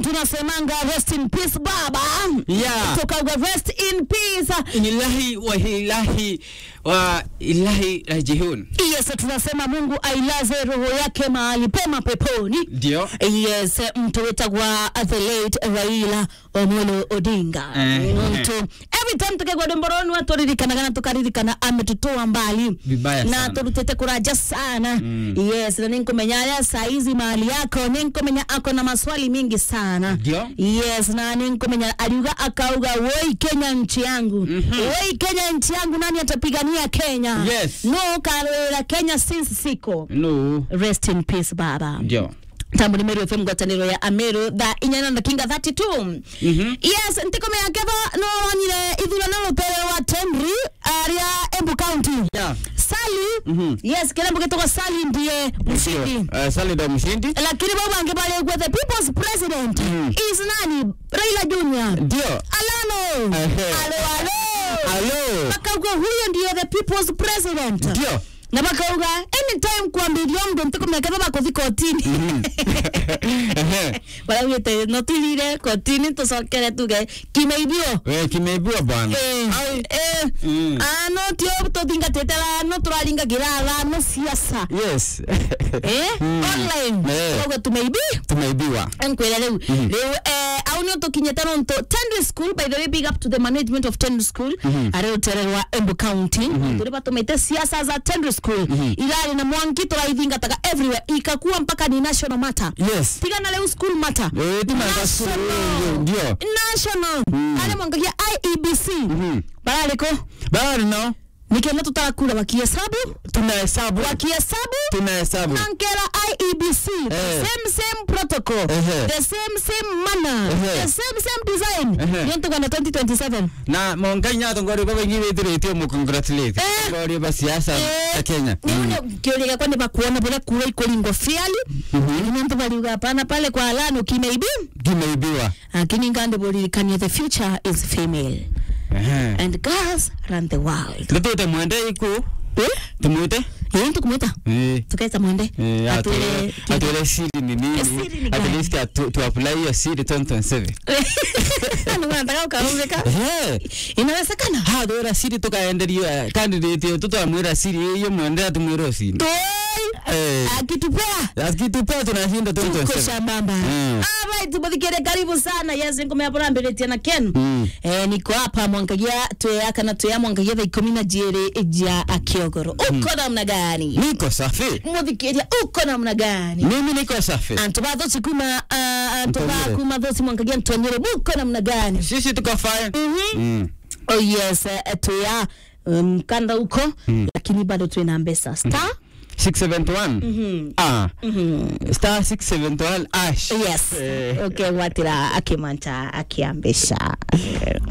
tunasemanga rest in peace baba Yeah. tukauga rest in peace Ilahi wa ilahi wa ilahi rajihun. yes tunasema mungu ailaze roho yake mahali pema peponi Ndio. yes mtu wetagwa the late raila omolo odinga Eh. mtu every time tukegwa domboroni waturirikanaga na tukaririkana ametutoa mbali Vibaya na sana. turutete kuraja sana Mm. yes na ninkumenya ya saizi mahali yako ninkumenya ako na maswali mingi sana Ndio. yes na ninkumenya aliuga akauga woi kenya nchi yangu Mhm. woi kenya nchi yangu nani atapigania kenya Yes. no kalwela kenya since siko No. rest in peace baba Ndio. tambo ni meru fm ngwataniro ya ameru tha inyana na kinga 32 Mhm. yes ntikome ya keva no wanyire ithurano rupere wa tenri aria embu county Yeah. sali Mhm. yes kilembo gitogwa sali ndiye mshindi Uh, Sali ndo mshindi. lakini bau bange balegwe the people's president Mm. is nani raila junior Ndio. alano Ehe. alo alo Alo. bakauga huyo ndiyo the people's president Ndio. na bakauga anytime kwambirio mndu ntikumeketha bakuthi kotini Ehe. baraugite no twirire kotini tucokere tuge kimeithio Eh, kimeibiwa bwana. Eh, eh, Mm. ah, no tio tuthingatite no turaringagira thano ciaca Yes. Eh, Mm. online Eh. koguo tumeibi Tumeibiwa. nkwira riu riu eh, au nio tukinyite nontu tendry school by the way big up to the management of tendry school ari rutere rwa embu county turi batumite siasa za tendry school irari na mwangi turaithingataga everywhere ikakuwa mpaka ni national matter Yes. tigana leo school matter Eh, tumeweka school, National. ndio. national ale mwangagia iebc Mhm. barariko Bado no. nikenda tutarakura wakihesabu Tunahesabu. wakihesabu Tunahesabu. nankera iebc the Eh. same same protocol Ehe. the same same manner Ehe. the same same design Ehe. niontu kwenda 2027 na mongai nyato ngori baba ngi withiritio mu congratulate Eh. ngori ba siasa Eh, ya Kenya nione kiuria gakwa ni bakuona bure kura ikoringwo fiali niontu bariuga hapana pale kwa alano kimeibi kimeibiwa lakini ngande buririkanie the future is female ehe and girls run the world tutute mwende iku eh tumute yeye tukumwita eh tukaita mwende Eh, Atwire atwele kile- atwele siri ni nini Eh, siri ni at gani? least atu- tu apply hiyo siri 2027 Ndio nataka ukaumika eh inawezekana ha dora siri tukaenderio candidate yo tutamwira siri hiyo mwende atumwira siri toi eh akitupea akitupea tunashinda tuko 2027 shambamba Mm. alright tubathikire karibu sana yes ngome hapo namberetia na ken Mm. eh niko hapa mwangagia tweyaka na tweya mwangagia thaa ikumi na jiri ja akiogoro uko namna gani niko safi muthikiria uko namna gani mimi niko safi antu bathoci kuma ah, antu Ntonyere. bakuma thoci mwangagia ntonyere muko namna gani sisi tuko fine Mhm. mm. oh yes eh, tweya mkanda huko lakini bado twina mbesa star 671 ah star 671 ash yes Eh. okay watira akimanta akiambisha